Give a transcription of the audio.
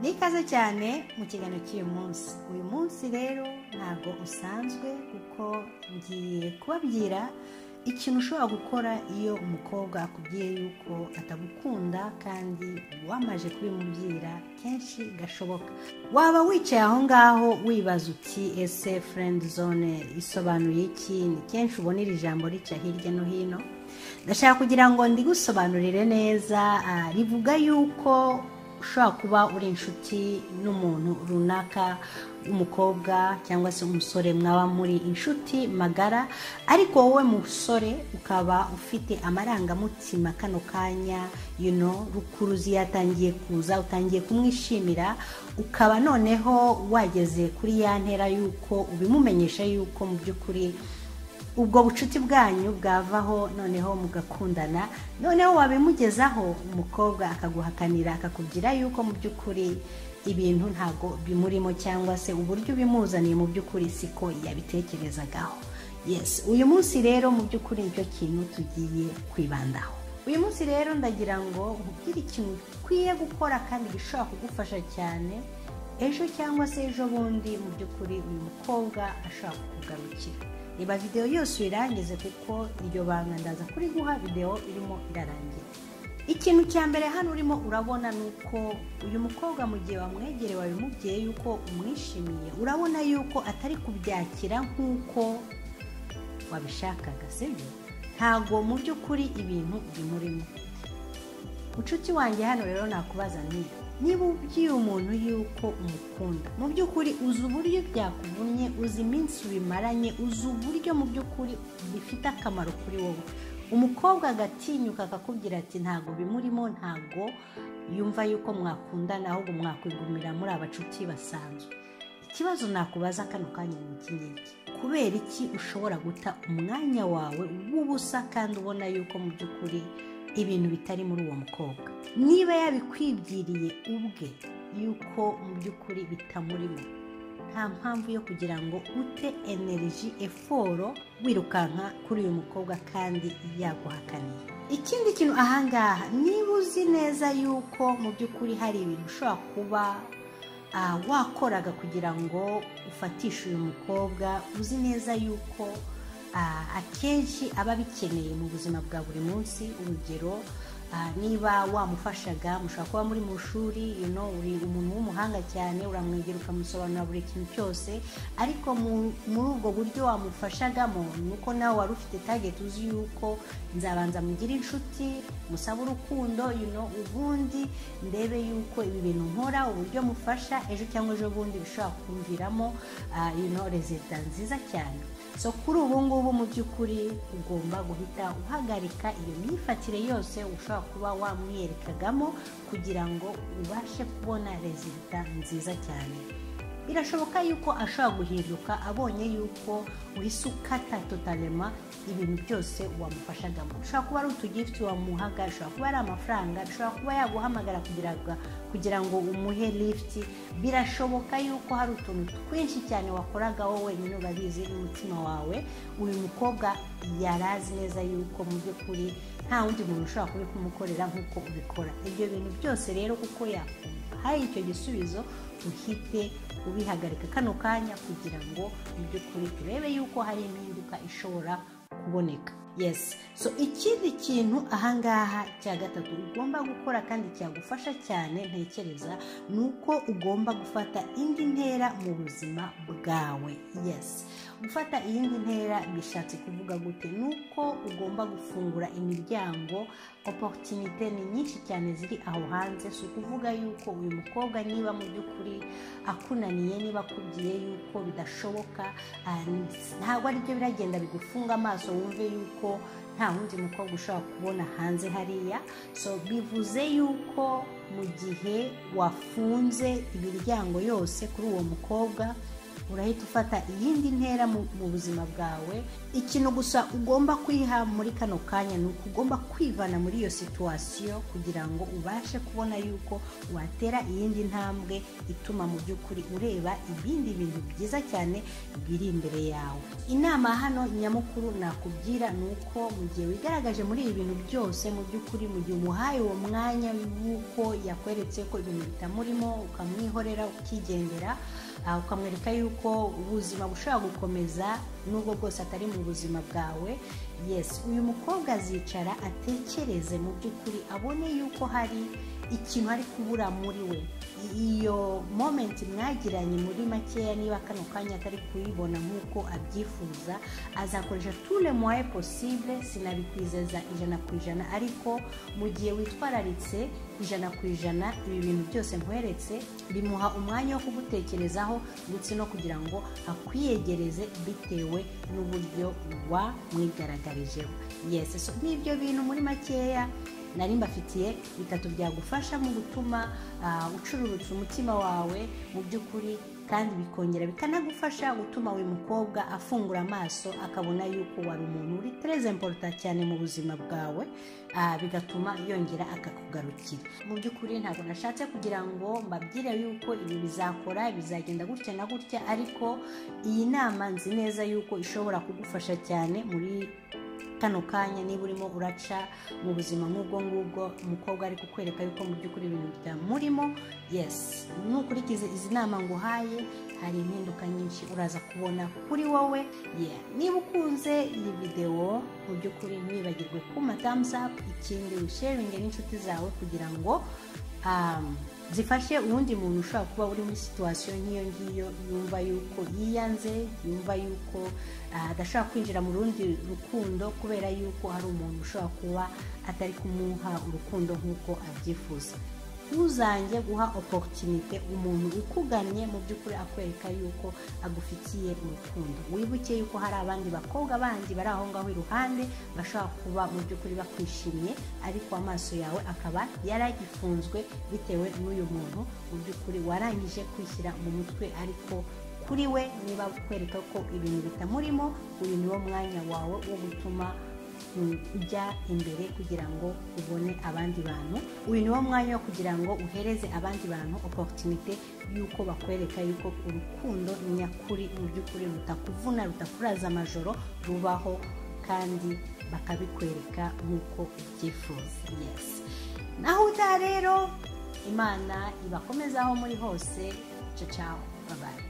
n'ikaze cyane mu kiganiro cy'uyu munsi uyu munsi rero ntabwo usanzwe kuko ngiye kubabwira ikintu ushobora gukora iyo umukobwa akubwiye yuko atagukunda kandi wamaje kubimubwira kenshi gashoboka waba wicaye aho ngaho wibaza uti ese furendi zone isobanuye iki ni kenshi ubona iri jambo rica hirya no hino ndashaka kugira ngo ndigusobanurire neza ah, rivuga yuko ushobora kuba uri inshuti n'umuntu runaka umukobwa cyangwa se umusore mwaba muri inshuti magara ariko wowe musore ukaba ufite amarangamutima kano kanya you know, rukuruzi yatangiye kuza utangiye kumwishimira ukaba noneho wageze kuri ya ntera y'uko ubimumenyesha y'uko mu by'ukuri ubwo bucuti bwanyu bwavaho noneho mugakundana noneho wabimugezaho umukobwa akaguhakanira akakubwira yuko mu by'ukuri ibintu ntabwo bimurimo cyangwa se uburyo ubimuzaniye mu by'ukuri siko yabitekerezagaho yes uyu munsi rero mu by'ukuri nicyo kintu tugiye kwibandaho uyu munsi rero ndagira ngo nkubwire ikintu ukwiye gukora kandi gishobora kugufasha cyane ejo cyangwa se ejo bundi mu by'ukuri uyu mukobwa ashobora kukugarukira reba videwo yose uyirangize kuko iryo banga ndaza kuriguha videwo irimo irarangira ikintu cya mbere hano urimo urabona ni uko uyu mukobwa mu gihe wamwegereye wabimubwiye yuko umwishimiye urabona yuko atari kubyakira nk'uko wabishakaga sibyo ntabwo mu by'ukuri ibintu bimurimo mucuti wanjye hano rero nakubaza ni niba ubwiye umuntu yuko umukunda mu by'ukuri uzi uburyo byakuvunye uzi iminsi bimaranye uzi uburyo mu by'ukuri bifite akamaro kuri wowe umukobwa agatinyuka akakubwira ati ntabwo bimurimo ntabwo yumva yuko mwakundana ahubwo mwakwigumira muri abacuti basanzwe ikibazo nakubaza kano kanya ni iki ngiki kubera iki ushobora guta umwanya wawe w'ubusa kandi ubona yuko mu by'ukuri ibintu bitari muri uwo mukobwa niba yabikwibwiriye ubwe yuko mu by'ukuri bitamurimo nta mpamvu yo kugira ngo ute energy eforo wirukanka kuri uyu mukobwa kandi yaguhakaniye ikindi kintu ahangaha niba uzi neza yuko mu by'ukuri hari ibintu ushobora kuba ah, wakoraga kugira ngo ufatishe uyu mukobwa uzi neza yuko ah, akenshi aba abikeneye mu buzima bwa buri munsi urugero ah, niba wamufashaga mushobora kuba muri mu shuri you know, uri umuntu w'umuhanga cyane uramwegera ukamusobanurira buri kintu cyose ariko mu- muri ubwo buryo wamufashagamo ni uko nawe wari ufite tageti uzi yuko nzabanza mugire inshuti musabe urukundo you know, ubundi ndebe yuko ibi bintu nkora uburyo mufasha ejo cyangwa ejo bundi bishobora kumviramo ah, you know, rezida nziza cyane so kuri ubu ngubu mu by'ukuri ugomba guhita uhagarika iyo myifatire yose ushobora kuba wamwerekagamo kugira ngo ubashe kubona rezida nziza cyane birashoboka yuko ashobora guhinduka abonye yuko uhise ukata totalema ibintu byose wamufashagamo ushobora kuba ari utugifuti wamuhaga ushobora kuba ari amafaranga ushobora kuba yaguhamagara kugira ngo kugira ngo umuhe lifuti birashoboka yuko hari utuntu twinshi cyane wakoraga wowe wenyine urabizi n'umutima wawe uyu mukobwa yari azi neza yuko mu by'ukuri nta wundi muntu ushobora kubikumukorera nk'uko ubikora ibyo bintu byose rero kuko yakumva hari icyo gisubizo uhite ubihagarika kano kanya kugira ngo mu by'ukuri turebe yuko hari impinduka ishobora kuboneka yes so ikindi kintu ahangaha cya gatatu ugomba gukora kandi cyagufasha cyane ntekereza ni uko ugomba gufata indi ntera mu buzima bwawe yes gufata iyindi ntera bishatse kuvuga gute ni uko ugomba gufungura imiryango oporutunite ni nyinshi cyane ziri aho hanze si ukuvuga yuko uyu mukobwa niba mu by'ukuri akunaniye niba akubwiye yuko bidashoboka ah, ntabwo aribyo biragenda bigufunga amaso wumve yuko nta wundi mukobwa ushobora kubona hanze hariya so bivuze yuko mu gihe wafunze imiryango yose kuri uwo mukobwa urahita ufata iyindi ntera mu buzima bwawe ikintu gusa ugomba kwiha muri kano kanya ni uko ugomba kwivana muri iyo situwasiyo kugira ngo ubashe kubona yuko watera iyindi ntambwe ituma mu by'ukuri ureba ibindi bintu byiza cyane biri imbere yawe inama hano nyamukuru nakubwira ni uko mu gihe wigaragaje muri ibi bintu byose mu by'ukuri mu gihe umuhaye uwo mwanya w'uko yakweretse ko ibintu bitamurimo ukamwihorera ukigendera ukamwereka yuko ubuzima bushobora gukomeza n'ubwo bwose atari mu buzima bwawe yesi uyu mukobwa azicara atekereze mu by'ukuri abone yuko hari ikintu ari kubura muri we iyo momenti mwagiranye muri makeya niba kano kanya atari kuyibona nk'uko abyifuza azakoresha tule mwaye posible sinabikwizeza ijana ku ijana ariko mu gihe witwararitse ijana ku ijana ibi bintu byose nkweretse bimuha umwanya wo kugutekerezaho ndetse no kugira ngo akwiyegereze bitewe n'uburyo wamwigaragarijeho yesi so n'ibyo bintu muri makeya nari mbafitiye bitatu byagufasha mu gutuma ucururutsa umutima wawe mu by'ukuri kandi bikongera bikanagufasha gutuma uyu mukobwa afungura amaso akabona yuko wari umuntu uri tereze mporuta cyane mu buzima bwawe bigatuma yongera akakugarukira mu by'ukuri ntabwo nashatse kugira ngo mbabwire yuko ibi bizakora bizagenda gutya na gutya ariko iyi nama nzi neza yuko ishobora kugufasha cyane muri kano kanya niba urimo uraca mu buzima nk'ubwo ngubwo umukobwa ari kukwereka yuko mu by'ukuri ibintu bitamurimo yesi nukurikiza izi nama nguhaye hari impinduka nyinshi uraza kubona kuri wowe niba ukunze iyi videwo mu by'ukuri ntiwibagirwe kuma tamusapu ikindi wishevinge n'inshuti zawe kugira ngo zifashe uwundi muntu ushobora kuba uri muri situwasiyo nk'iyo ngiyo yumva yuko yiyanze yumva yuko adashobora kwinjira mu rundi rukundo kubera yuko hari umuntu ushobora kuba atari kumuha urukundo nk'uko abyifuza ntuzange guha oporutunite umuntu ukugannye mu by'ukuri akwereka yuko agufitiye urukundo wibuke yuko hari abandi bakobwa bandi bari aho ngaho iruhande bashobora kuba mu by'ukuri bakwishimye ariko amaso yawe akaba yaragifunzwe bitewe n'uyu muntu mu by'ukuri warangije kwishyira mu mutwe ariko kuri we niba kwereka ko ibintu bitamurimo uyu ni wo mwanya wawe wo gutuma ujya imbere kugira ngo ubone abandi bantu uyu ni wo mwanya wo kugira ngo uhereze abandi bantu oporutunite y'uko bakwereka yuko urukundo nyakuri mu by'ukuri rutakuvuna rutakuraza amajoro rubaho kandi bakabikwereka nk'uko ubyifuza yesi naho utaha rero imana ibakomezaho muri hose cacaho babaye